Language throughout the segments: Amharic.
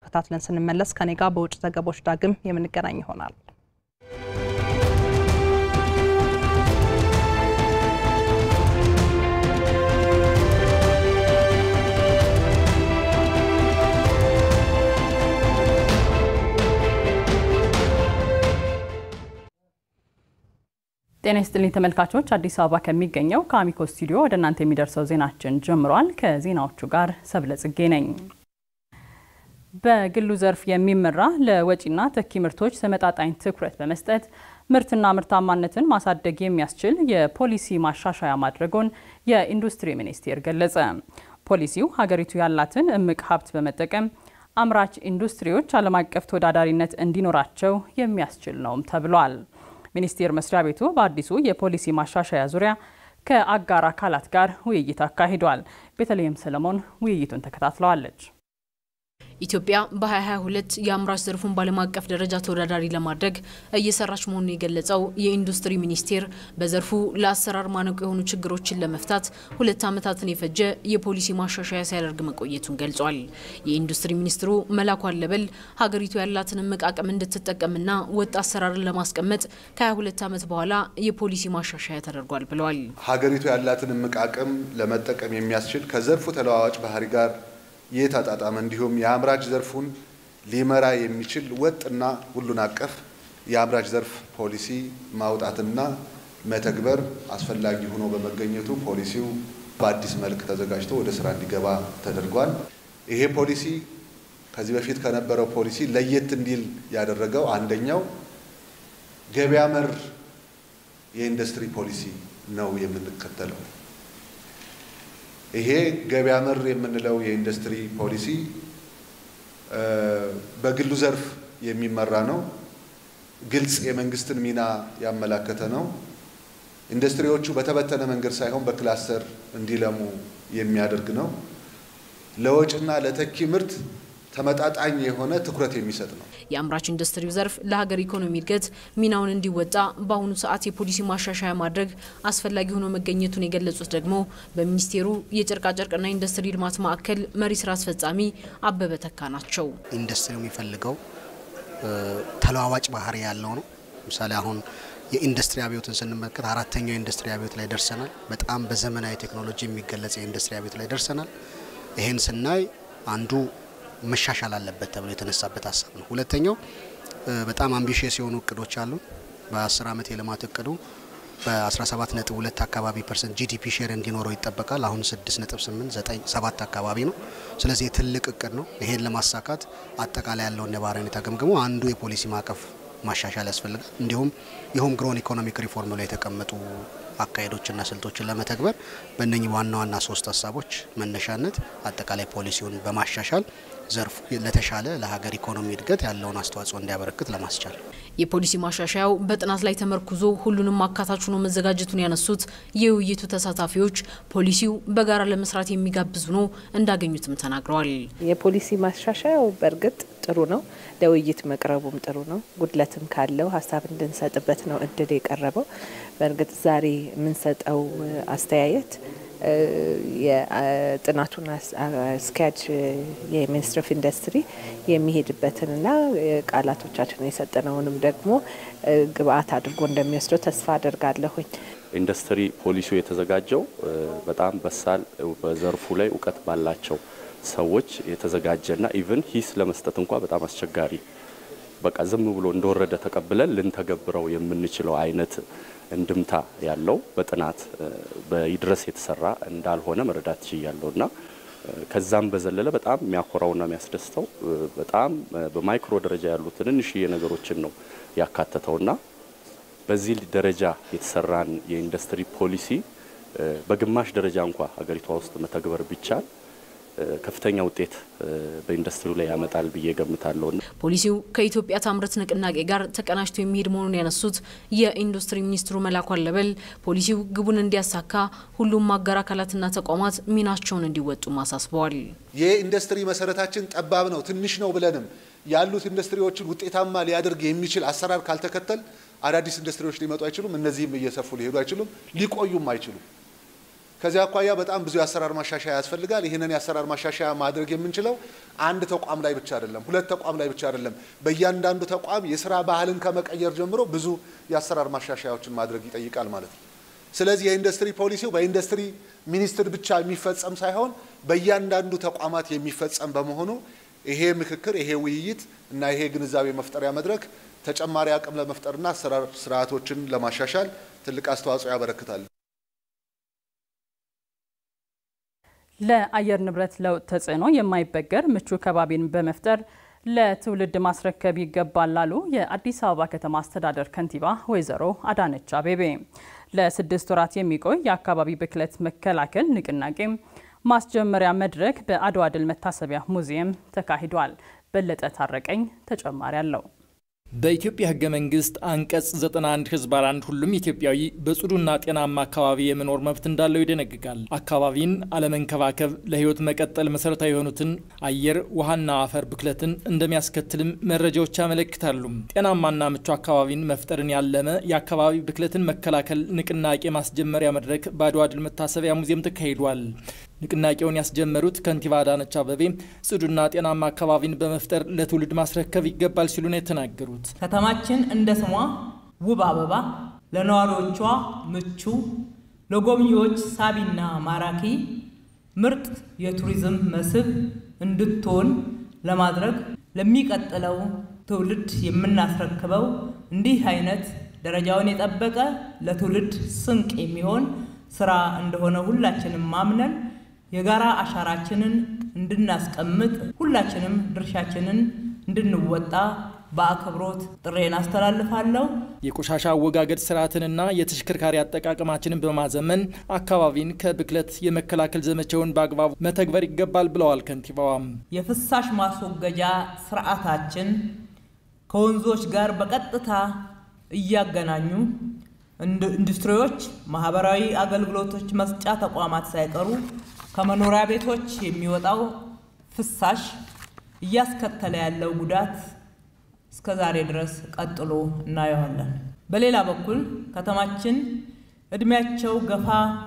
ተከታትለን ስንመለስ ከኔ ጋር በውጭ ዘገቦች ዳግም የምንገናኝ ይሆናል። ጤና ይስጥልኝ ተመልካቾች፣ አዲስ አበባ ከሚገኘው ከአሚኮ ስቱዲዮ ወደ እናንተ የሚደርሰው ዜናችን ጀምሯል። ከዜናዎቹ ጋር ሰብለ ጽጌ ነኝ። በግሉ ዘርፍ የሚመራ ለወጪና ተኪ ምርቶች ተመጣጣኝ ትኩረት በመስጠት ምርትና ምርታማነትን ማሳደግ የሚያስችል የፖሊሲ ማሻሻያ ማድረጉን የኢንዱስትሪ ሚኒስቴር ገለጸ። ፖሊሲው ሀገሪቱ ያላትን እምቅ ሀብት በመጠቀም አምራች ኢንዱስትሪዎች ዓለም አቀፍ ተወዳዳሪነት እንዲኖራቸው የሚያስችል ነውም ተብሏል። ሚኒስቴር መስሪያ ቤቱ በአዲሱ የፖሊሲ ማሻሻያ ዙሪያ ከአጋር አካላት ጋር ውይይት አካሂዷል። ቤተልሔም ሰለሞን ውይይቱን ተከታትለዋለች። ኢትዮጵያ በ2022 የአምራች ዘርፉን በዓለም አቀፍ ደረጃ ተወዳዳሪ ለማድረግ እየሰራች መሆኑን የገለጸው የኢንዱስትሪ ሚኒስቴር በዘርፉ ለአሰራር ማነቆ የሆኑ ችግሮችን ለመፍታት ሁለት ዓመታትን የፈጀ የፖሊሲ ማሻሻያ ሲያደርግ መቆየቱን ገልጿል። የኢንዱስትሪ ሚኒስትሩ መላኩ አለበል ሀገሪቱ ያላትን እምቅ አቅም እንድትጠቀምና ወጥ አሰራርን ለማስቀመጥ ከ22 ዓመት በኋላ የፖሊሲ ማሻሻያ ተደርጓል ብለዋል። ሀገሪቱ ያላትን እምቅ አቅም ለመጠቀም የሚያስችል ከዘርፉ ተለዋዋጭ ባህሪ ጋር የተጣጣመ እንዲሁም የአምራች ዘርፉን ሊመራ የሚችል ወጥና ሁሉን አቀፍ የአምራች ዘርፍ ፖሊሲ ማውጣትና መተግበር አስፈላጊ ሆኖ በመገኘቱ ፖሊሲው በአዲስ መልክ ተዘጋጅቶ ወደ ስራ እንዲገባ ተደርጓል። ይሄ ፖሊሲ ከዚህ በፊት ከነበረው ፖሊሲ ለየት እንዲል ያደረገው አንደኛው ገበያ መር የኢንዱስትሪ ፖሊሲ ነው የምንከተለው። ይሄ ገበያ መር የምንለው የኢንዱስትሪ ፖሊሲ በግሉ ዘርፍ የሚመራ ነው። ግልጽ የመንግስትን ሚና ያመላከተ ነው። ኢንዱስትሪዎቹ በተበተነ መንገድ ሳይሆን በክላስተር እንዲለሙ የሚያደርግ ነው። ለወጭና ለተኪ ምርት ተመጣጣኝ የሆነ ትኩረት የሚሰጥ ነው። የአምራች ኢንዱስትሪው ዘርፍ ለሀገር ኢኮኖሚ እድገት ሚናውን እንዲወጣ በአሁኑ ሰዓት የፖሊሲ ማሻሻያ ማድረግ አስፈላጊ ሆኖ መገኘቱን የገለጹት ደግሞ በሚኒስቴሩ የጨርቃጨርቅና ኢንዱስትሪ ልማት ማዕከል መሪ ስራ አስፈጻሚ አበበ ተካ ናቸው። ኢንዱስትሪው የሚፈልገው ተለዋዋጭ ባህሪ ያለው ነው። ለምሳሌ አሁን የኢንዱስትሪ አብዮትን ስንመለከት አራተኛው የኢንዱስትሪ አብዮት ላይ ደርሰናል። በጣም በዘመናዊ ቴክኖሎጂ የሚገለጽ የኢንዱስትሪ አብዮት ላይ ደርሰናል። ይሄን ስናይ አንዱ መሻሻል አለበት ተብሎ የተነሳበት ሀሳብ ነው። ሁለተኛው በጣም አምቢሽየስ የሆኑ እቅዶች አሉ። በ10 ዓመት የልማት እቅዱ በ17 ነጥብ 2 አካባቢ ፐርሰንት ጂዲፒ ሼር እንዲኖረው ይጠበቃል። አሁን 6 ነጥብ 8 9 7 አካባቢ ነው። ስለዚህ የትልቅ እቅድ ነው። ይሄን ለማሳካት አጠቃላይ ያለውን ነባራዊ ሁኔታ ገምግሞ አንዱ የፖሊሲ ማዕቀፍ ማሻሻል ያስፈልጋል። እንዲሁም የሆም ግሮን ኢኮኖሚክ ሪፎርም ላይ የተቀመጡ አካሄዶችና ስልቶችን ለመተግበር በእነኚህ ዋና ዋና ሶስት ሀሳቦች መነሻነት አጠቃላይ ፖሊሲውን በማሻሻል ዘርፉ ለተሻለ ለሀገር ኢኮኖሚ እድገት ያለውን አስተዋጽኦ እንዲያበረክት ለማስቻል የፖሊሲ ማሻሻያው በጥናት ላይ ተመርኩዞ ሁሉንም አካታች ሆኖ መዘጋጀቱን ያነሱት የውይይቱ ተሳታፊዎች ፖሊሲው በጋራ ለመስራት የሚጋብዝ ሆኖ እንዳገኙትም ተናግረዋል። የፖሊሲ ማሻሻያው በእርግጥ ጥሩ ነው። ለውይይት መቅረቡም ጥሩ ነው። ጉድለትም ካለው ሀሳብ እንድንሰጥበት ነው እድል የቀረበው። በእርግጥ ዛሬ የምንሰጠው አስተያየት የጥናቱን አስኪያጅ የሚኒስትር ኦፍ ኢንዱስትሪ የሚሄድበትንና ቃላቶቻችን የሰጠነውንም ደግሞ ግብአት አድርጎ እንደሚወስደው ተስፋ አድርጋለሁኝ። ኢንዱስትሪ ፖሊሲው የተዘጋጀው በጣም በሳል በዘርፉ ላይ እውቀት ባላቸው ሰዎች የተዘጋጀና ኢቭን ሂስ ለመስጠት እንኳ በጣም አስቸጋሪ በቃ ዝም ብሎ እንደወረደ ተቀብለን ልንተገብረው የምንችለው አይነት እንድምታ ያለው በጥናት በይድረስ የተሰራ እንዳልሆነ መረዳት ችያለሁ እና ከዛም በዘለለ በጣም የሚያኮራውና የሚያስደስተው በጣም በማይክሮ ደረጃ ያሉ ትንንሽዬ ነገሮችን ነው ያካተተውና በዚህ ደረጃ የተሰራን የኢንዱስትሪ ፖሊሲ በግማሽ ደረጃ እንኳ ሀገሪቷ ውስጥ መተግበር ቢቻል ከፍተኛ ውጤት በኢንዱስትሪው ላይ ያመጣል ብዬ ገምታለሁ። ፖሊሲው ከኢትዮጵያ ታምርት ንቅናቄ ጋር ተቀናጅቶ የሚሄድ መሆኑን ያነሱት የኢንዱስትሪ ሚኒስትሩ መላኩ አለበል ፖሊሲው ግቡን እንዲያሳካ ሁሉም አጋር አካላትና ተቋማት ሚናቸውን እንዲወጡም አሳስበዋል። የኢንዱስትሪ መሰረታችን ጠባብ ነው፣ ትንሽ ነው ብለንም ያሉት ኢንዱስትሪዎችን ውጤታማ ሊያደርግ የሚችል አሰራር ካልተከተል አዳዲስ ኢንዱስትሪዎች ሊመጡ አይችሉም። እነዚህም እየሰፉ ሊሄዱ አይችሉም፣ ሊቆዩም አይችሉም። ከዚህ አኳያ በጣም ብዙ የአሰራር ማሻሻያ ያስፈልጋል። ይህንን የአሰራር ማሻሻያ ማድረግ የምንችለው አንድ ተቋም ላይ ብቻ አይደለም፣ ሁለት ተቋም ላይ ብቻ አይደለም። በእያንዳንዱ ተቋም የስራ ባህልን ከመቀየር ጀምሮ ብዙ የአሰራር ማሻሻያዎችን ማድረግ ይጠይቃል ማለት ነው። ስለዚህ የኢንዱስትሪ ፖሊሲው በኢንዱስትሪ ሚኒስቴር ብቻ የሚፈጸም ሳይሆን በእያንዳንዱ ተቋማት የሚፈጸም በመሆኑ ይሄ ምክክር፣ ይሄ ውይይት እና ይሄ ግንዛቤ መፍጠሪያ መድረክ ተጨማሪ አቅም ለመፍጠርና አሰራር ስርዓቶችን ለማሻሻል ትልቅ አስተዋጽኦ ያበረክታል። ለአየር ንብረት ለውጥ ተጽዕኖ የማይበገር ምቹ ከባቢን በመፍጠር ለትውልድ ማስረከብ ይገባል ላሉ የአዲስ አበባ ከተማ አስተዳደር ከንቲባ ወይዘሮ አዳነች አቤቤ ለስድስት ወራት የሚቆይ የአካባቢ ብክለት መከላከል ንቅናቄ ማስጀመሪያ መድረክ በአድዋ ድል መታሰቢያ ሙዚየም ተካሂዷል። በለጠ ታረቀኝ ተጨማሪ አለው። በኢትዮጵያ ሕገ መንግስት አንቀጽ 91 ህዝባር አንድ ሁሉም ኢትዮጵያዊ በጽዱና ጤናማ አካባቢ የመኖር መብት እንዳለው ይደነግጋል። አካባቢን አለመንከባከብ ለህይወት መቀጠል መሰረታዊ የሆኑትን አየር፣ ውሃና አፈር ብክለትን እንደሚያስከትልም መረጃዎች ያመለክታሉ። ጤናማና ምቹ አካባቢን መፍጠርን ያለመ የአካባቢ ብክለትን መከላከል ንቅናቄ ማስጀመሪያ መድረክ በአድዋ ድል መታሰቢያ ሙዚየም ተካሂዷል። ንቅናቄውን ያስጀመሩት ከንቲባ አዳነች አቤቤ ጽዱና ጤናማ አካባቢን በመፍጠር ለትውልድ ማስረከብ ይገባል ሲሉ ነው የተናገሩት። ከተማችን እንደ ስሟ ውብ አበባ፣ ለነዋሪዎቿ ምቹ፣ ለጎብኚዎች ሳቢና ማራኪ ምርጥ የቱሪዝም መስህብ እንድትሆን ለማድረግ ለሚቀጥለው ትውልድ የምናስረክበው እንዲህ አይነት ደረጃውን የጠበቀ ለትውልድ ስንቅ የሚሆን ስራ እንደሆነ ሁላችንም ማምነን የጋራ አሻራችንን እንድናስቀምጥ ሁላችንም ድርሻችንን እንድንወጣ በአክብሮት ጥሬን አስተላልፋለሁ። የቆሻሻ አወጋገድ ስርዓትንና የተሽከርካሪ አጠቃቀማችንን በማዘመን አካባቢን ከብክለት የመከላከል ዘመቻውን በአግባቡ መተግበር ይገባል ብለዋል ከንቲባዋም። የፍሳሽ ማስወገጃ ስርዓታችን ከወንዞች ጋር በቀጥታ እያገናኙ ኢንዱስትሪዎች፣ ማህበራዊ አገልግሎቶች መስጫ ተቋማት ሳይቀሩ ከመኖሪያ ቤቶች የሚወጣው ፍሳሽ እያስከተለ ያለው ጉዳት እስከ ዛሬ ድረስ ቀጥሎ እናየዋለን። በሌላ በኩል ከተማችን እድሜያቸው ገፋ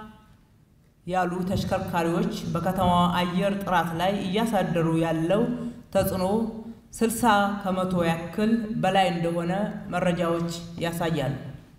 ያሉ ተሽከርካሪዎች በከተማዋ አየር ጥራት ላይ እያሳደሩ ያለው ተጽዕኖ 60 ከመቶ ያክል በላይ እንደሆነ መረጃዎች ያሳያሉ።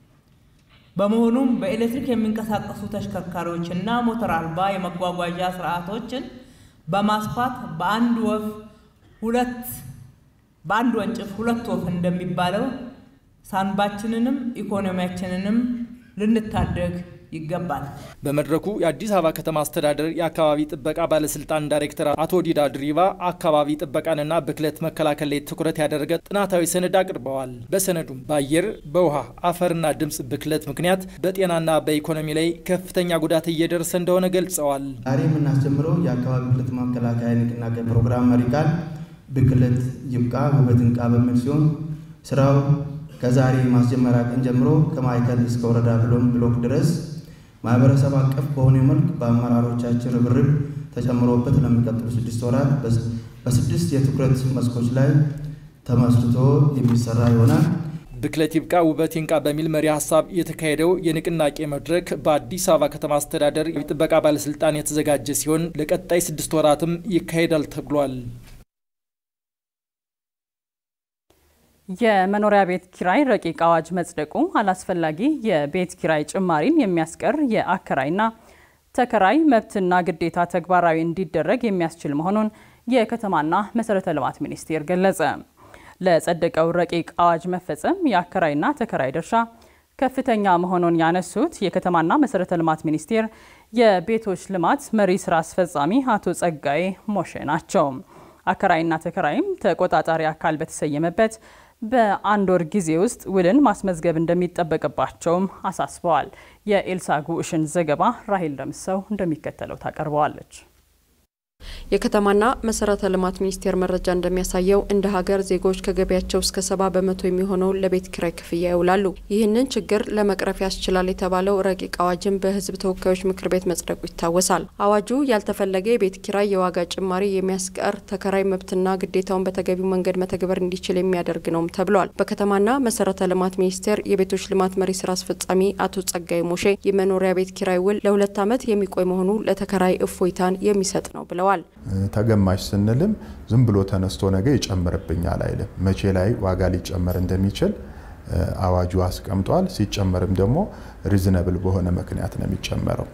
በመሆኑም በኤሌክትሪክ የሚንቀሳቀሱ ተሽከርካሪዎችና ሞተር አልባ የመጓጓዣ ስርዓቶችን በማስፋት በአንድ ወፍ ሁለት በአንድ ወንጭፍ ሁለት ወፍ እንደሚባለው ሳንባችንንም ኢኮኖሚያችንንም ልንታደግ ይገባል። በመድረኩ የአዲስ አበባ ከተማ አስተዳደር የአካባቢ ጥበቃ ባለስልጣን ዳይሬክተር አቶ ዲዳ ድሪባ አካባቢ ጥበቃንና ብክለት መከላከል ላይ ትኩረት ያደረገ ጥናታዊ ሰነድ አቅርበዋል። በሰነዱም በአየር በውሃ አፈርና ድምፅ ብክለት ምክንያት በጤናና በኢኮኖሚ ላይ ከፍተኛ ጉዳት እየደረሰ እንደሆነ ገልጸዋል። ዛሬ የምናስጀምረው የአካባቢ ብክለት መከላከያ ንቅናቄ ፕሮግራም መሪ ቃል ብክለት ይብቃ ውበት ይንቃ በሚል ሲሆን ስራው ከዛሬ ማስጀመሪያ ቀን ጀምሮ ከማዕከል እስከ ወረዳ ብሎም ብሎክ ድረስ ማህበረሰብ አቀፍ በሆነ መልክ በአመራሮቻችን ርብርብ ተጨምሮበት ለሚቀጥሉ ስድስት ወራት በስድስት የትኩረት መስኮች ላይ ተመስርቶ የሚሰራ ይሆናል። ብክለት ይብቃ ውበት ይንቃ በሚል መሪ ሀሳብ የተካሄደው የንቅናቄ መድረክ በአዲስ አበባ ከተማ አስተዳደር የጥበቃ ባለስልጣን የተዘጋጀ ሲሆን ለቀጣይ ስድስት ወራትም ይካሄዳል ተብሏል። የመኖሪያ ቤት ኪራይ ረቂቅ አዋጅ መጽደቁ አላስፈላጊ የቤት ኪራይ ጭማሪን የሚያስቀር የአከራይና ተከራይ መብትና ግዴታ ተግባራዊ እንዲደረግ የሚያስችል መሆኑን የከተማና መሰረተ ልማት ሚኒስቴር ገለጸ። ለጸደቀው ረቂቅ አዋጅ መፈጸም የአከራይና ተከራይ ድርሻ ከፍተኛ መሆኑን ያነሱት የከተማና መሰረተ ልማት ሚኒስቴር የቤቶች ልማት መሪ ስራ አስፈጻሚ አቶ ጸጋዬ ሞሼ ናቸው። አከራይና ተከራይም ተቆጣጣሪ አካል በተሰየመበት በአንድ ወር ጊዜ ውስጥ ውልን ማስመዝገብ እንደሚጠበቅባቸውም አሳስበዋል። የኤልሳ ጉዕሽን ዘገባ ራሄል ደምሰው እንደሚከተለው ታቀርበዋለች። የከተማና መሰረተ ልማት ሚኒስቴር መረጃ እንደሚያሳየው እንደ ሀገር ዜጎች ከገቢያቸው እስከ ሰባ በመቶ የሚሆነውን ለቤት ኪራይ ክፍያ ይውላሉ። ይህንን ችግር ለመቅረፍ ያስችላል የተባለው ረቂቅ አዋጅም በሕዝብ ተወካዮች ምክር ቤት መጽደቁ ይታወሳል። አዋጁ ያልተፈለገ የቤት ኪራይ የዋጋ ጭማሪ የሚያስቀር ተከራይ መብትና ግዴታውን በተገቢው መንገድ መተግበር እንዲችል የሚያደርግ ነውም ተብሏል። በከተማና መሰረተ ልማት ሚኒስቴር የቤቶች ልማት መሪ ስራ አስፈጻሚ አቶ ጸጋይ ሞሼ የመኖሪያ ቤት ኪራይ ውል ለሁለት ዓመት የሚቆይ መሆኑ ለተከራይ እፎይታን የሚሰጥ ነው ብለዋል። ተገማሽ ስንልም ዝም ብሎ ተነስቶ ነገ ይጨምርብኛል አይልም። መቼ ላይ ዋጋ ሊጨመር እንደሚችል አዋጁ አስቀምጧል። ሲጨመርም ደግሞ ሪዝነብል በሆነ ምክንያት ነው የሚጨመረው።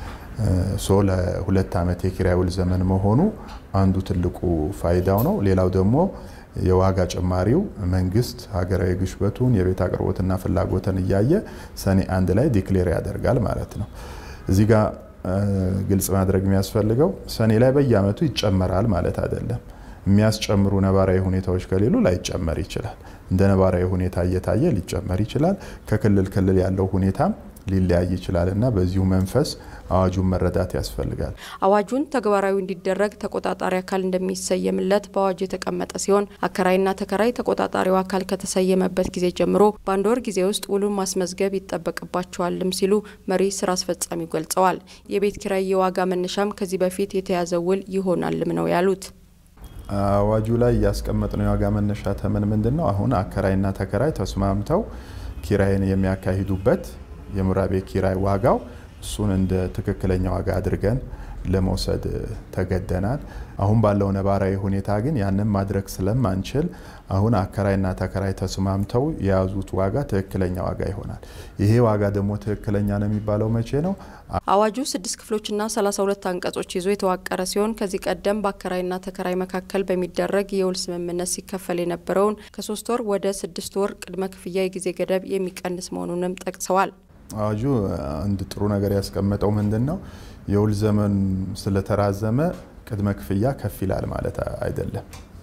ሶ ለሁለት ዓመት የኪራይ ውል ዘመን መሆኑ አንዱ ትልቁ ፋይዳው ነው። ሌላው ደግሞ የዋጋ ጭማሪው መንግስት ሀገራዊ ግሽበቱን የቤት አቅርቦትና ፍላጎትን እያየ ሰኔ አንድ ላይ ዲክሌር ያደርጋል ማለት ነው። እዚህ ጋር ግልጽ ማድረግ የሚያስፈልገው ሰኔ ላይ በየአመቱ ይጨመራል ማለት አይደለም። የሚያስጨምሩ ነባራዊ ሁኔታዎች ከሌሉ ላይጨመር ይችላል። እንደ ነባራዊ ሁኔታ እየታየ ሊጨመር ይችላል። ከክልል ክልል ያለው ሁኔታም ሊለያይ ይችላል እና በዚሁ መንፈስ አዋጁን መረዳት ያስፈልጋል። አዋጁን ተግባራዊ እንዲደረግ ተቆጣጣሪ አካል እንደሚሰየምለት በአዋጁ የተቀመጠ ሲሆን አከራይና ተከራይ ተቆጣጣሪው አካል ከተሰየመበት ጊዜ ጀምሮ በአንድ ወር ጊዜ ውስጥ ውሉን ማስመዝገብ ይጠበቅባቸዋልም ሲሉ መሪ ስራ አስፈጻሚው ገልጸዋል። የቤት ኪራይ የዋጋ መነሻም ከዚህ በፊት የተያዘ ውል ይሆናልም ነው ያሉት። አዋጁ ላይ ያስቀመጥነው የዋጋ መነሻ ተመን ምንድን ነው? አሁን አከራይና ተከራይ ተስማምተው ኪራይን የሚያካሂዱበት የመኖሪያ ቤት ኪራይ ዋጋው እሱን እንደ ትክክለኛ ዋጋ አድርገን ለመውሰድ ተገደናል። አሁን ባለው ነባራዊ ሁኔታ ግን ያንን ማድረግ ስለማንችል አሁን አከራይና ተከራይ ተስማምተው የያዙት ዋጋ ትክክለኛ ዋጋ ይሆናል። ይሄ ዋጋ ደግሞ ትክክለኛ ነው የሚባለው መቼ ነው? አዋጁ ስድስት ክፍሎችና ሰላሳ ሁለት አንቀጾች ይዞ የተዋቀረ ሲሆን ከዚህ ቀደም በአከራይና ተከራይ መካከል በሚደረግ የውል ስምምነት ሲከፈል የነበረውን ከሶስት ወር ወደ ስድስት ወር ቅድመ ክፍያ የጊዜ ገደብ የሚቀንስ መሆኑንም ጠቅሰዋል። አዋጁ አንድ ጥሩ ነገር ያስቀመጠው ምንድን ነው? የውል ዘመን ስለተራዘመ ቅድመ ክፍያ ከፍ ይላል ማለት አይደለም።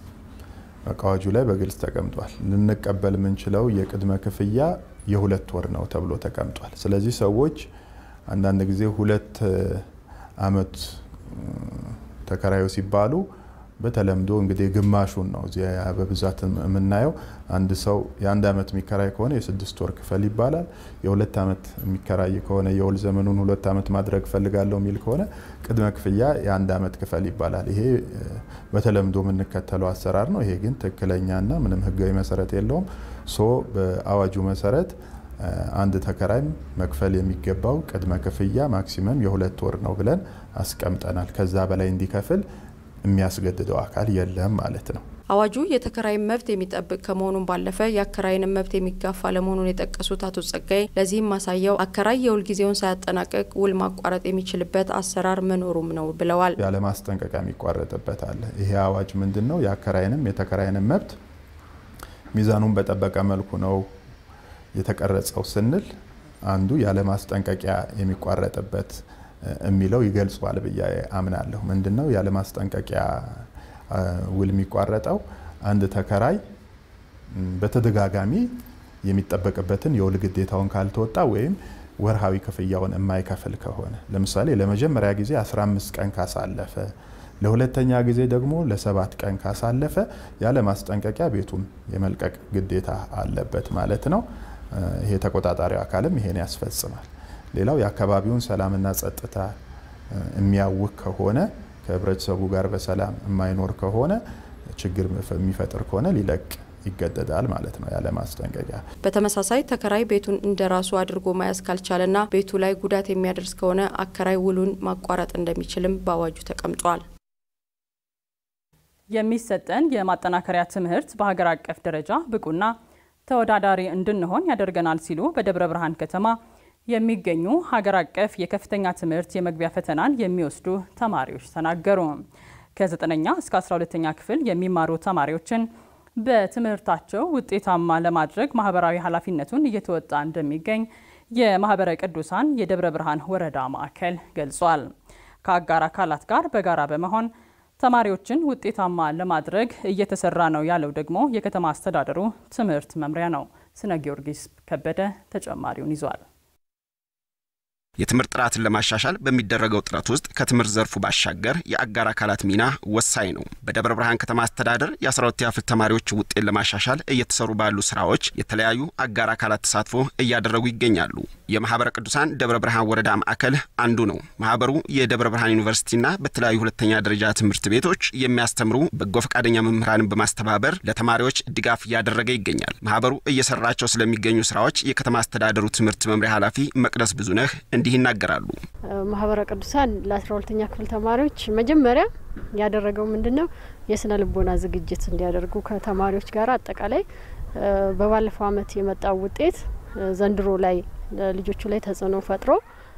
አዋጁ ላይ በግልጽ ተቀምጧል። ልንቀበል የምንችለው የቅድመ ክፍያ የሁለት ወር ነው ተብሎ ተቀምጧል። ስለዚህ ሰዎች አንዳንድ ጊዜ ሁለት አመት ተከራዩ ሲባሉ በተለምዶ እንግዲህ ግማሹን ነው እዚያ በብዛት የምናየው። አንድ ሰው የአንድ አመት የሚከራይ ከሆነ የስድስት ወር ክፈል ይባላል። የሁለት አመት የሚከራይ ከሆነ የውል ዘመኑን ሁለት አመት ማድረግ ፈልጋለሁ የሚል ከሆነ ቅድመ ክፍያ የአንድ አመት ክፈል ይባላል። ይሄ በተለምዶ የምንከተለው አሰራር ነው። ይሄ ግን ትክክለኛና ምንም ህጋዊ መሰረት የለውም። ሶ በአዋጁ መሰረት አንድ ተከራይም መክፈል የሚገባው ቅድመ ክፍያ ማክሲመም የሁለት ወር ነው ብለን አስቀምጠናል። ከዛ በላይ እንዲከፍል የሚያስገድደው አካል የለም ማለት ነው። አዋጁ የተከራይን መብት የሚጠብቅ ከመሆኑም ባለፈ የአከራይንም መብት የሚጋፋ ለመሆኑን የጠቀሱት አቶ ጸጋይ ለዚህም ማሳያው አከራይ የውል ጊዜውን ሳያጠናቀቅ ውል ማቋረጥ የሚችልበት አሰራር መኖሩም ነው ብለዋል። ያለ ማስጠንቀቂያ የሚቋረጥበት አለ። ይሄ አዋጅ ምንድን ነው? የአከራይንም የተከራይንም መብት ሚዛኑን በጠበቀ መልኩ ነው የተቀረጸው ስንል አንዱ ያለ ማስጠንቀቂያ የሚቋረጥበት የሚለው ይገልጿል ብዬ አምናለሁ። ምንድነው ያለ ማስጠንቀቂያ ውል የሚቋረጠው? አንድ ተከራይ በተደጋጋሚ የሚጠበቅበትን የውል ግዴታውን ካልተወጣ ወይም ወርሃዊ ክፍያውን የማይከፍል ከሆነ ለምሳሌ ለመጀመሪያ ጊዜ 15 ቀን ካሳለፈ፣ ለሁለተኛ ጊዜ ደግሞ ለሰባት ቀን ካሳለፈ ያለ ማስጠንቀቂያ ቤቱን የመልቀቅ ግዴታ አለበት ማለት ነው። ይሄ ተቆጣጣሪው አካልም ይሄን ያስፈጽማል። ሌላው የአካባቢውን ሰላምና ጸጥታ የሚያውክ ከሆነ ከህብረተሰቡ ጋር በሰላም የማይኖር ከሆነ ችግር የሚፈጥር ከሆነ ሊለቅ ይገደዳል ማለት ነው ያለ ማስጠንቀቂያ። በተመሳሳይ ተከራይ ቤቱን እንደ ራሱ አድርጎ መያዝ ካልቻለና ቤቱ ላይ ጉዳት የሚያደርስ ከሆነ አከራይ ውሉን ማቋረጥ እንደሚችልም በአዋጁ ተቀምጧል። የሚሰጠን የማጠናከሪያ ትምህርት በሀገር አቀፍ ደረጃ ብቁና ተወዳዳሪ እንድንሆን ያደርገናል ሲሉ በደብረ ብርሃን ከተማ የሚገኙ ሀገር አቀፍ የከፍተኛ ትምህርት የመግቢያ ፈተናን የሚወስዱ ተማሪዎች ተናገሩ። ከ9ኛ እስከ 12ኛ ክፍል የሚማሩ ተማሪዎችን በትምህርታቸው ውጤታማ ለማድረግ ማህበራዊ ኃላፊነቱን እየተወጣ እንደሚገኝ የማህበረ ቅዱሳን የደብረ ብርሃን ወረዳ ማዕከል ገልጿል። ከአጋር አካላት ጋር በጋራ በመሆን ተማሪዎችን ውጤታማ ለማድረግ እየተሰራ ነው ያለው ደግሞ የከተማ አስተዳደሩ ትምህርት መምሪያ ነው። ስነ ጊዮርጊስ ከበደ ተጨማሪውን ይዟል። የትምህርት ጥራትን ለማሻሻል በሚደረገው ጥረት ውስጥ ከትምህርት ዘርፉ ባሻገር የአጋር አካላት ሚና ወሳኝ ነው። በደብረ ብርሃን ከተማ አስተዳደር የ12ኛ ክፍል ተማሪዎች ውጤት ለማሻሻል እየተሰሩ ባሉ ስራዎች የተለያዩ አጋር አካላት ተሳትፎ እያደረጉ ይገኛሉ። የማህበረ ቅዱሳን ደብረ ብርሃን ወረዳ ማዕከል አንዱ ነው። ማህበሩ የደብረ ብርሃን ዩኒቨርሲቲና በተለያዩ ሁለተኛ ደረጃ ትምህርት ቤቶች የሚያስተምሩ በጎ ፈቃደኛ መምህራንን በማስተባበር ለተማሪዎች ድጋፍ እያደረገ ይገኛል። ማህበሩ እየሰራቸው ስለሚገኙ ስራዎች የከተማ አስተዳደሩ ትምህርት መምሪያ ኃላፊ መቅደስ ብዙነህ እንዲህ ይናገራሉ። ማህበረ ቅዱሳን ለአስራ ሁለተኛ ክፍል ተማሪዎች መጀመሪያ ያደረገው ምንድን ነው? የስነ ልቦና ዝግጅት እንዲያደርጉ ከተማሪዎች ጋር አጠቃላይ በባለፈው አመት የመጣው ውጤት ዘንድሮ ላይ ልጆቹ ላይ ተጽዕኖ ፈጥሮ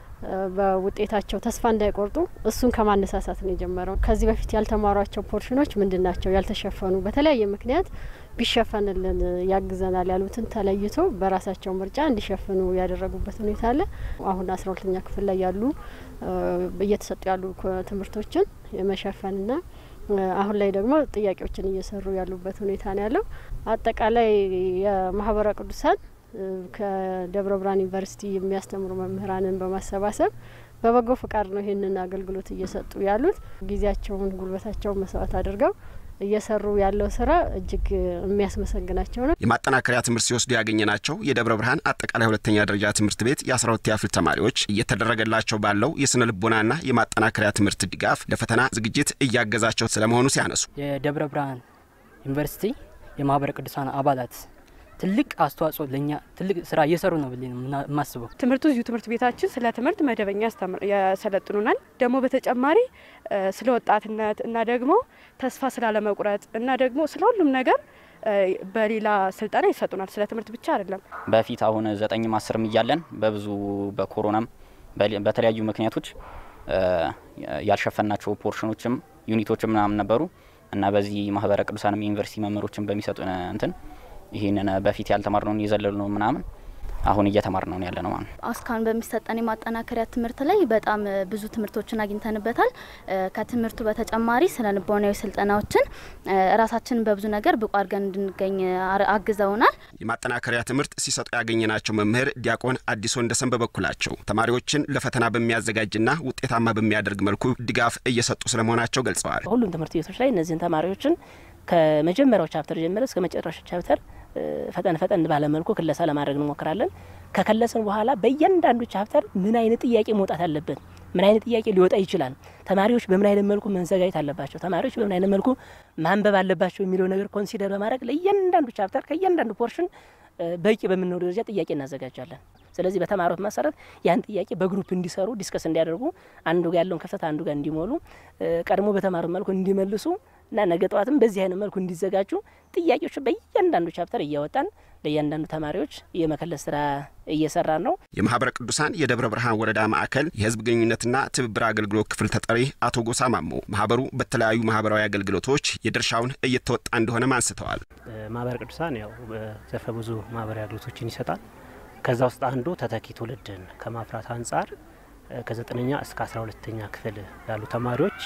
በውጤታቸው ተስፋ እንዳይቆርጡ እሱን ከማነሳሳት ነው የጀመረው። ከዚህ በፊት ያልተማሯቸው ፖርሽኖች ምንድን ናቸው ያልተሸፈኑ፣ በተለያየ ምክንያት ቢሸፈንልን ያግዘናል ያሉትን ተለይቶ በራሳቸው ምርጫ እንዲሸፍኑ ያደረጉበት ሁኔታ አለ። አሁን አስራ ሁለተኛ ክፍል ላይ ያሉ እየተሰጡ ያሉ ትምህርቶችን የመሸፈንና አሁን ላይ ደግሞ ጥያቄዎችን እየሰሩ ያሉበት ሁኔታ ነው ያለው። አጠቃላይ የማህበረ ቅዱሳን ከደብረ ብርሃን ዩኒቨርሲቲ የሚያስተምሩ መምህራንን በማሰባሰብ በበጎ ፍቃድ ነው ይህንን አገልግሎት እየሰጡ ያሉት። ጊዜያቸውን፣ ጉልበታቸውን መስዋዕት አድርገው እየሰሩ ያለው ስራ እጅግ የሚያስመሰግናቸው ነው። የማጠናከሪያ ትምህርት ሲወስዱ ያገኘናቸው የደብረ ብርሃን አጠቃላይ ሁለተኛ ደረጃ ትምህርት ቤት የአስራ ሁለተኛ ክፍል ተማሪዎች እየተደረገላቸው ባለው የስነ ልቦናና የማጠናከሪያ ትምህርት ድጋፍ ለፈተና ዝግጅት እያገዛቸው ስለመሆኑ ሲያነሱ የደብረ ብርሃን ዩኒቨርሲቲ የማህበረ ቅዱሳን አባላት ትልቅ አስተዋጽኦ ለእኛ ትልቅ ስራ እየሰሩ ነው ብዬ ነው የማስበው። ትምህርቱ እዚሁ ትምህርት ቤታችን ስለ ትምህርት መደበኛ ያሰለጥኑናል። ደግሞ በተጨማሪ ስለ ወጣትነት እና ደግሞ ተስፋ ስላለመቁረጥ እና ደግሞ ስለ ሁሉም ነገር በሌላ ስልጠና ይሰጡናል። ስለ ትምህርት ብቻ አይደለም። በፊት አሁን ዘጠኝም አስርም እያለን በብዙ በኮሮናም በተለያዩ ምክንያቶች ያልሸፈናቸው ፖርሽኖችም ዩኒቶችም ምናምን ነበሩ እና በዚህ ማህበረ ቅዱሳንም ዩኒቨርሲቲ መምህሮችን በሚሰጡን እንትን ይህንን በፊት ያልተማርነውን እየዘለሉ ነው ምናምን አሁን እየተማር ነው ያለ ነው ማለት ነው። እስካሁን በሚሰጠን የማጠናከሪያ ትምህርት ላይ በጣም ብዙ ትምህርቶችን አግኝተንበታል። ከትምህርቱ በተጨማሪ ስነ ልቦናዊ ስልጠናዎችን ራሳችንን በብዙ ነገር ብቁ አድርገን እንድንገኝ አግዘውናል። የማጠናከሪያ ትምህርት ሲሰጡ ያገኘናቸው መምህር ዲያቆን አዲሶ እንደሰን በበኩላቸው ተማሪዎችን ለፈተና በሚያዘጋጅና ውጤታማ በሚያደርግ መልኩ ድጋፍ እየሰጡ ስለመሆናቸው ገልጸዋል። ሁሉም ትምህርት ቤቶች ላይ እነዚህን ተማሪዎችን ከመጀመሪያው ቻፕተር ጀምረ እስከ መጨረሻው ቻፕተር ፈጠን ፈጠን ባለመልኩ ክለሳ ለማድረግ እንሞክራለን። ከከለስን በኋላ በእያንዳንዱ ቻፕተር ምን አይነት ጥያቄ መውጣት አለበት፣ ምን አይነት ጥያቄ ሊወጣ ይችላል፣ ተማሪዎች በምን አይነት መልኩ መዘጋጀት አለባቸው፣ ተማሪዎች በምን አይነት መልኩ ማንበብ አለባቸው የሚለው ነገር ኮንሲደር በማድረግ ለእያንዳንዱ ቻፕተር ከእያንዳንዱ ፖርሽን በቂ በምንለው ደረጃ ጥያቄ እናዘጋጃለን። ስለዚህ በተማሩት መሰረት ያን ጥያቄ በግሩፕ እንዲሰሩ ዲስከስ እንዲያደርጉ አንዱ ጋር ያለውን ክፍተት አንዱ ጋር እንዲሞሉ ቀድሞ በተማሩት መልኩ እንዲመልሱ እና ነገ ጠዋትም በዚህ አይነት መልኩ እንዲዘጋጁ ጥያቄዎች በእያንዳንዱ ቻፕተር እያወጣን ለእያንዳንዱ ተማሪዎች የመከለስ ስራ እየሰራን ነው። የማህበረ ቅዱሳን የደብረ ብርሃን ወረዳ ማዕከል የህዝብ ግንኙነትና ትብብር አገልግሎት ክፍል ተጠሪ አቶ ጎሳ ማሞ ማህበሩ በተለያዩ ማህበራዊ አገልግሎቶች የድርሻውን እየተወጣ እንደሆነም አንስተዋል። ማህበረ ቅዱሳን ያው ዘርፈ ብዙ ማህበራዊ አገልግሎቶችን ይሰጣል። ከዛ ውስጥ አንዱ ተተኪ ትውልድን ከማፍራት አንጻር ከዘጠነኛ እስከ አስራ ሁለተኛ ክፍል ያሉ ተማሪዎች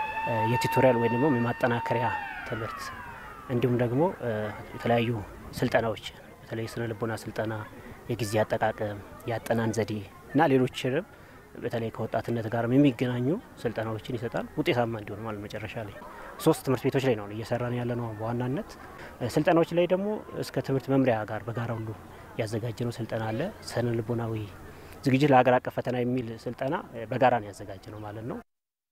የቱቶሪያል ወይም ደግሞ የማጠናከሪያ ትምህርት እንዲሁም ደግሞ የተለያዩ ስልጠናዎች በተለይ ስነ ልቦና ስልጠና፣ የጊዜ አጠቃቀም፣ የአጠናን ዘዴ እና ሌሎችንም በተለይ ከወጣትነት ጋር የሚገናኙ ስልጠናዎችን ይሰጣል። ውጤታማ እንዲሆን ማለት መጨረሻ ላይ ሶስት ትምህርት ቤቶች ላይ ነው እየሰራን ያለ ነው። በዋናነት ስልጠናዎች ላይ ደግሞ እስከ ትምህርት መምሪያ ጋር በጋራ ሁሉ ያዘጋጀ ነው ስልጠና አለ። ስነ ልቦናዊ ዝግጅት ለሀገር አቀፍ ፈተና የሚል ስልጠና በጋራ ነው ያዘጋጀ ነው ማለት ነው።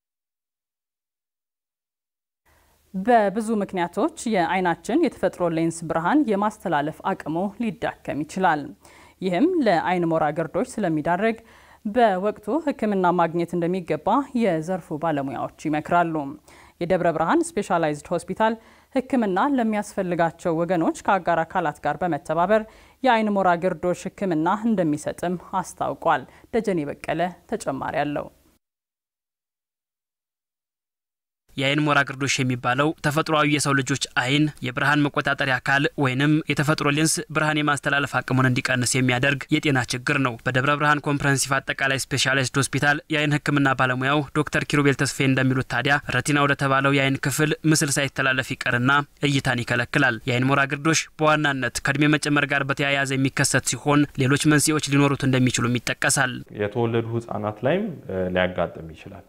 በብዙ ምክንያቶች የአይናችን የተፈጥሮ ሌንስ ብርሃን የማስተላለፍ አቅሙ ሊዳከም ይችላል። ይህም ለአይን ሞራ ግርዶች ስለሚዳረግ በወቅቱ ሕክምና ማግኘት እንደሚገባ የዘርፉ ባለሙያዎች ይመክራሉ። የደብረ ብርሃን ስፔሻላይዝድ ሆስፒታል ሕክምና ለሚያስፈልጋቸው ወገኖች ከአጋር አካላት ጋር በመተባበር የአይን ሞራ ግርዶሽ ሕክምና እንደሚሰጥም አስታውቋል። ደጀኔ በቀለ ተጨማሪ አለው። የአይን ሞራ ግርዶሽ የሚባለው ተፈጥሯዊ የሰው ልጆች አይን የብርሃን መቆጣጠሪያ አካል ወይንም የተፈጥሮ ሌንስ ብርሃን የማስተላለፍ አቅሙን እንዲቀንስ የሚያደርግ የጤና ችግር ነው። በደብረ ብርሃን ኮምፕረሄንሲቭ አጠቃላይ ስፔሻሊስት ሆስፒታል የአይን ሕክምና ባለሙያው ዶክተር ኪሩቤል ተስፌ እንደሚሉት ታዲያ ረቲና ወደ ተባለው የአይን ክፍል ምስል ሳይተላለፍ ይቀርና እይታን ይከለክላል። የአይን ሞራ ግርዶሽ በዋናነት ከእድሜ መጨመር ጋር በተያያዘ የሚከሰት ሲሆን ሌሎች መንስኤዎች ሊኖሩት እንደሚችሉም ይጠቀሳል። የተወለዱ ህጻናት ላይም ሊያጋጥም ይችላል።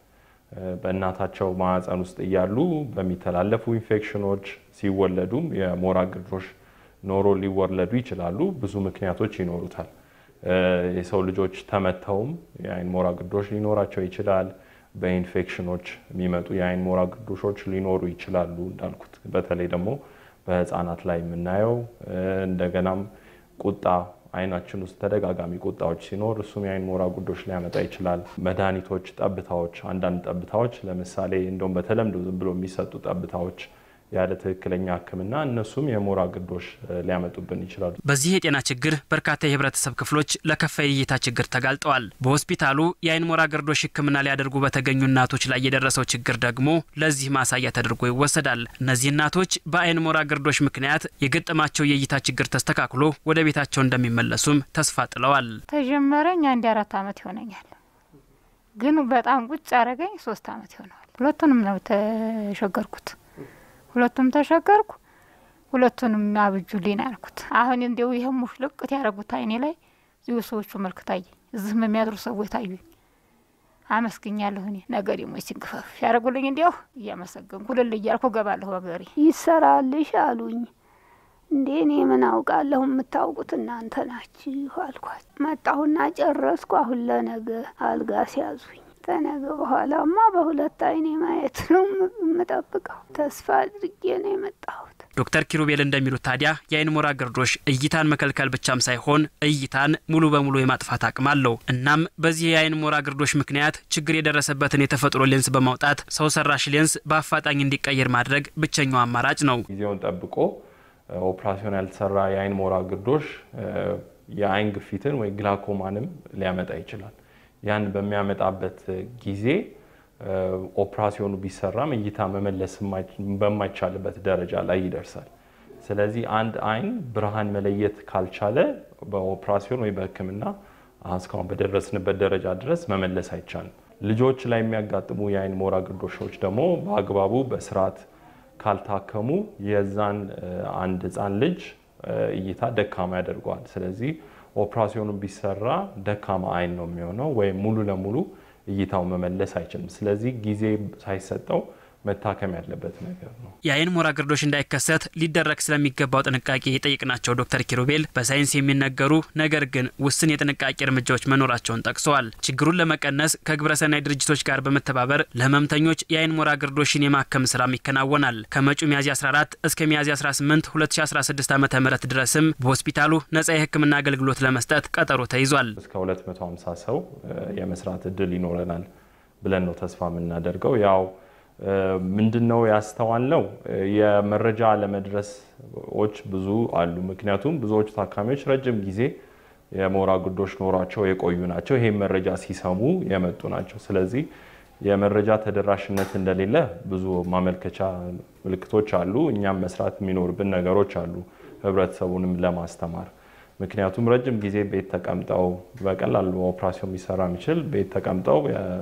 በእናታቸው ማህፀን ውስጥ እያሉ በሚተላለፉ ኢንፌክሽኖች ሲወለዱም የሞራ ግርዶሽ ኖሮ ሊወለዱ ይችላሉ። ብዙ ምክንያቶች ይኖሩታል። የሰው ልጆች ተመተውም የአይን ሞራ ግርዶሽ ሊኖራቸው ይችላል። በኢንፌክሽኖች የሚመጡ የአይን ሞራ ግርዶሾች ሊኖሩ ይችላሉ። እንዳልኩት በተለይ ደግሞ በህፃናት ላይ የምናየው እንደገናም ቁጣ አይናችን ውስጥ ተደጋጋሚ ቁጣዎች ሲኖር እሱም የአይን ሞራ ግርዶሽ ሊያመጣ ይችላል። መድኃኒቶች፣ ጠብታዎች፣ አንዳንድ ጠብታዎች ለምሳሌ እንደውም በተለምዶ ዝም ብሎ የሚሰጡ ጠብታዎች ያለ ትክክለኛ ሕክምና እነሱም የሞራ ግርዶሽ ሊያመጡብን ይችላሉ። በዚህ የጤና ችግር በርካታ የህብረተሰብ ክፍሎች ለከፋ የእይታ ችግር ተጋልጠዋል። በሆስፒታሉ የአይን ሞራ ግርዶሽ ሕክምና ሊያደርጉ በተገኙ እናቶች ላይ የደረሰው ችግር ደግሞ ለዚህ ማሳያ ተደርጎ ይወሰዳል። እነዚህ እናቶች በአይን ሞራ ግርዶሽ ምክንያት የገጠማቸው የእይታ ችግር ተስተካክሎ ወደ ቤታቸው እንደሚመለሱም ተስፋ ጥለዋል። ተጀመረኝ አንድ አራት አመት ይሆነኛል፣ ግን በጣም ቁጭ አረገኝ ሶስት አመት ይሆነዋል። ሁለቱንም ነው ተሸገርኩት ሁለቱም ተሸገርኩ። ሁለቱንም አብጁልኝ ያልኩት አሁን እንዲው ይህም ሙሽልቅት ያደረጉት አይኔ ላይ እዚሁ ሰዎቹ መልክ ታየኝ። እዚህም የሚያድሩ ሰዎች ታዩኝ። አመስግኛለሁ። እኔ ነገ ደግሞ ሲንግፈፍ ያደረጉልኝ እንዲያው እያመሰገንኩ ልል እያልኩ ገባለሁ። በገሪ ይሰራልሽ አሉኝ። እንዴ እኔ ምን አውቃለሁ? የምታውቁት እናንተ ናችሁ አልኳት። መጣሁና ጨረስኩ። አሁን ለነገ አልጋ ሲያዙኝ ተነገ በኋላማ በሁለት አይኔ ማየት ነው የምጠብቀው። ተስፋ አድርጌ ነው የመጣሁት። ዶክተር ኪሩቤል እንደሚሉት ታዲያ የአይን ሞራ ግርዶሽ እይታን መከልከል ብቻም ሳይሆን እይታን ሙሉ በሙሉ የማጥፋት አቅም አለው። እናም በዚህ የአይን ሞራ ግርዶሽ ምክንያት ችግር የደረሰበትን የተፈጥሮ ሌንስ በማውጣት ሰው ሰራሽ ሌንስ በአፋጣኝ እንዲቀየር ማድረግ ብቸኛው አማራጭ ነው። ጊዜውን ጠብቆ ኦፕራሲዮን ያልተሰራ የአይን ሞራ ግርዶሽ የአይን ግፊትን ወይ ግላኮማንም ሊያመጣ ይችላል። ያን በሚያመጣበት ጊዜ ኦፕራሲዮኑ ቢሰራም እይታ መመለስ በማይቻልበት ደረጃ ላይ ይደርሳል። ስለዚህ አንድ አይን ብርሃን መለየት ካልቻለ በኦፕራሲዮን ወይ በሕክምና እስካሁን በደረስንበት ደረጃ ድረስ መመለስ አይቻልም። ልጆች ላይ የሚያጋጥሙ የአይን ሞራ ግርዶሾች ደግሞ በአግባቡ በስርዓት ካልታከሙ የዛን አንድ ህፃን ልጅ እይታ ደካማ ያደርገዋል። ስለዚህ ኦፕራሲዮኑ ቢሰራ ደካማ አይን ነው የሚሆነው ወይም ሙሉ ለሙሉ እይታው መመለስ አይችልም። ስለዚህ ጊዜ ሳይሰጠው መታከም ያለበት ነገር ነው። የአይን ሞራ ግርዶሽ እንዳይከሰት ሊደረግ ስለሚገባው ጥንቃቄ የጠየቅናቸው ዶክተር ኪሩቤል በሳይንስ የሚነገሩ ነገር ግን ውስን የጥንቃቄ እርምጃዎች መኖራቸውን ጠቅሰዋል። ችግሩን ለመቀነስ ከግብረሰናይ ድርጅቶች ጋር በመተባበር ለህመምተኞች የአይን ሞራ ግርዶሽን የማከም ስራም ይከናወናል። ከመጪው ሚያዝያ 14 እስከ ሚያዝያ 18 2016 ዓ ም ድረስም በሆስፒታሉ ነጻ የህክምና አገልግሎት ለመስጠት ቀጠሮ ተይዟል። እስከ 250 ሰው የመስራት እድል ይኖረናል ብለን ነው ተስፋ የምናደርገው ያው ምንድን ነው ያስተዋል ነው የመረጃ አለመድረሶች ብዙ አሉ። ምክንያቱም ብዙዎቹ ታካሚዎች ረጅም ጊዜ የሞራ ግርዶሽ ኖሯቸው የቆዩ ናቸው። ይሄም መረጃ ሲሰሙ የመጡ ናቸው። ስለዚህ የመረጃ ተደራሽነት እንደሌለ ብዙ ማመልከቻ ምልክቶች አሉ። እኛም መስራት የሚኖርብን ነገሮች አሉ ህብረተሰቡንም ለማስተማር ምክንያቱም ረጅም ጊዜ ቤት ተቀምጠው በቀላሉ ኦፕራሲዮን ሊሰራ የሚችል ቤት ተቀምጠው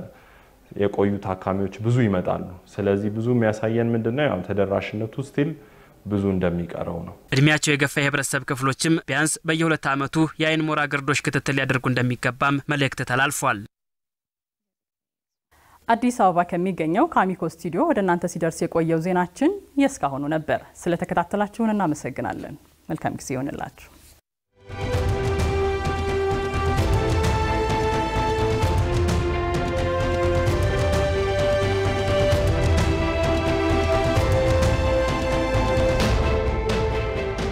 የቆዩ ታካሚዎች ብዙ ይመጣሉ። ስለዚህ ብዙ የሚያሳየን ምንድነው ያው ተደራሽነቱ ስቲል ብዙ እንደሚቀረው ነው። እድሜያቸው የገፋ የህብረተሰብ ክፍሎችም ቢያንስ በየሁለት ዓመቱ የአይን ሞራ ግርዶሽ ክትትል ሊያደርጉ እንደሚገባም መልእክት ተላልፏል። አዲስ አበባ ከሚገኘው ከአሚኮ ስቱዲዮ ወደ እናንተ ሲደርስ የቆየው ዜናችን የእስካሁኑ ነበር። ስለተከታተላችሁን እናመሰግናለን። መልካም ጊዜ ይሆንላችሁ።